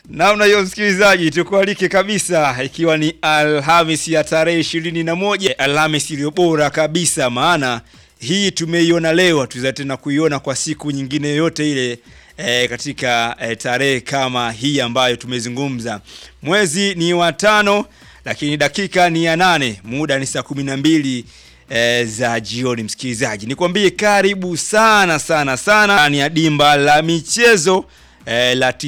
Namna hiyo msikilizaji, tukualike kabisa, ikiwa ni Alhamis ya tarehe ishirini na moja Alhamis iliyo bora kabisa, maana hii tumeiona leo, hatuweza tena kuiona kwa siku nyingine yoyote ile e, katika e, tarehe kama hii ambayo tumezungumza. Mwezi ni wa tano, lakini dakika ni ya nane, muda ni saa kumi na mbili e, za jioni. Msikilizaji, nikwambie karibu sana sana sana ndani ya dimba la michezo eh, la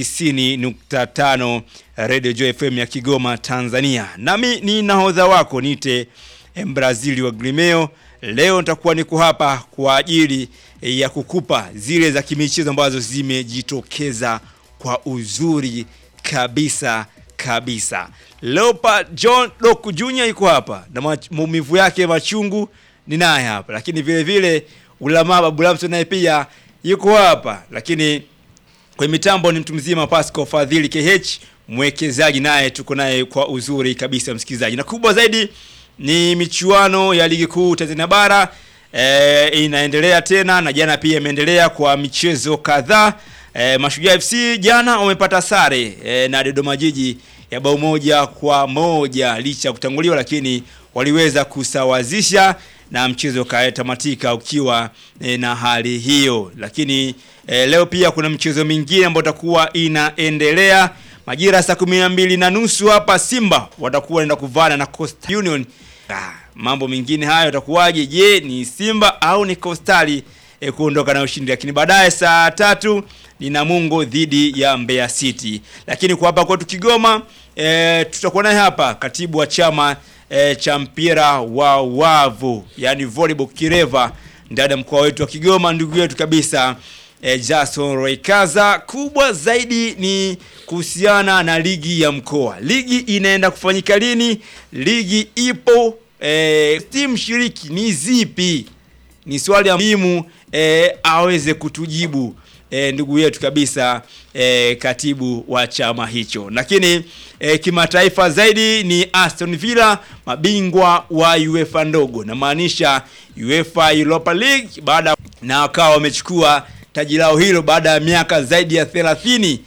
90.5 Radio Joy FM ya Kigoma Tanzania. Nami ni nahodha wako nite Mbrazili wa Grimeo. Leo nitakuwa niko hapa kwa ajili ya kukupa zile za kimichezo ambazo zimejitokeza kwa uzuri kabisa kabisa. Leopard John Doku Junior yuko hapa na maumivu yake machungu ni naye hapa, lakini vile vile Ulama Babu Lamso naye pia yuko hapa, lakini kwenye mitambo ni mtu mzima Pascal Fadhili KH mwekezaji, naye tuko naye kwa uzuri kabisa msikilizaji, na kubwa zaidi ni michuano ya ligi kuu Tanzania bara e, inaendelea tena na jana pia imeendelea kwa michezo kadhaa. E, Mashujaa FC jana wamepata sare e, na Dodoma Jiji ya bao moja kwa moja licha ya kutanguliwa, lakini waliweza kusawazisha na mchezo ukatamatika ukiwa e, na hali hiyo. Lakini e, leo pia kuna mchezo mingine ambayo itakuwa inaendelea majira saa kumi na mbili na nusu hapa Simba watakuwa wanaenda kuvana na Coastal Union. Ah, mambo mengine hayo yatakuwaje? Je, ni Simba au ni Coastal e, kuondoka na ushindi? Lakini baadaye saa tatu ni Namungo dhidi ya Mbeya City. Lakini kwa hapa kwetu Kigoma e, tutakuwa naye hapa katibu wa chama e, cha mpira wa wavu yani volleyball Kireva ndani ya mkoa wetu wa Kigoma, ndugu yetu kabisa e, Jason Roikaza. Kubwa zaidi ni kuhusiana na ligi ya mkoa. Ligi inaenda kufanyika lini? Ligi ipo e, timu shiriki ni zipi? Ni swali muhimu e, aweze kutujibu e, ndugu yetu kabisa e, katibu wa chama hicho. Lakini e, kimataifa zaidi ni Aston Villa mabingwa wa UEFA ndogo, namaanisha UEFA Europa League, baada na wakawa wamechukua taji lao hilo baada ya miaka zaidi ya 30